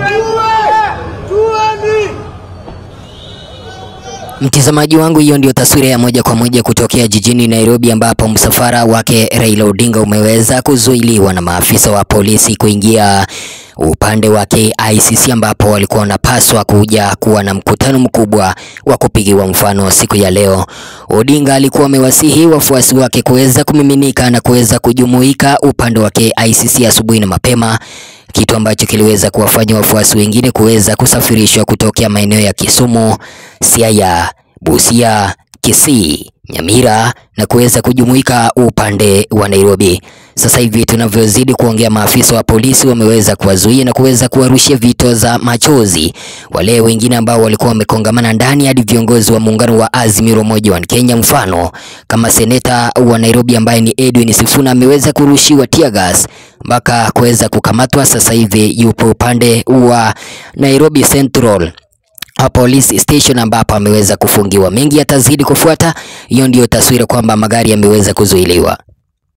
Mtazamaji wangu, hiyo ndio taswira ya moja kwa moja kutokea jijini Nairobi, ambapo msafara wake Raila Odinga umeweza kuzuiliwa na maafisa wa polisi kuingia upande wake ICC, ambapo walikuwa wanapaswa kuja kuwa na mkutano mkubwa wa kupigiwa mfano siku ya leo. Odinga alikuwa amewasihi wafuasi wake kuweza kumiminika na kuweza kujumuika upande wake ICC asubuhi na mapema kitu ambacho kiliweza kuwafanya wafuasi wengine kuweza kusafirishwa kutokea maeneo ya Kisumu, Siaya, Busia, Kisii, Nyamira na kuweza kujumuika upande wa Nairobi. Sasa hivi tunavyozidi kuongea, maafisa wa polisi wameweza kuwazuia na kuweza kuwarushia vito za machozi wale wengine ambao walikuwa wamekongamana ndani, hadi viongozi wa muungano wa Azimio la Umoja wa Kenya, mfano kama seneta wa Nairobi ambaye ni Edwin Sifuna ameweza kurushiwa tear gas mpaka kuweza kukamatwa. Sasa hivi yupo upande wa Nairobi Central a police station ambapo ameweza kufungiwa. Mengi yatazidi kufuata. Hiyo ndiyo taswira kwamba magari yameweza kuzuiliwa.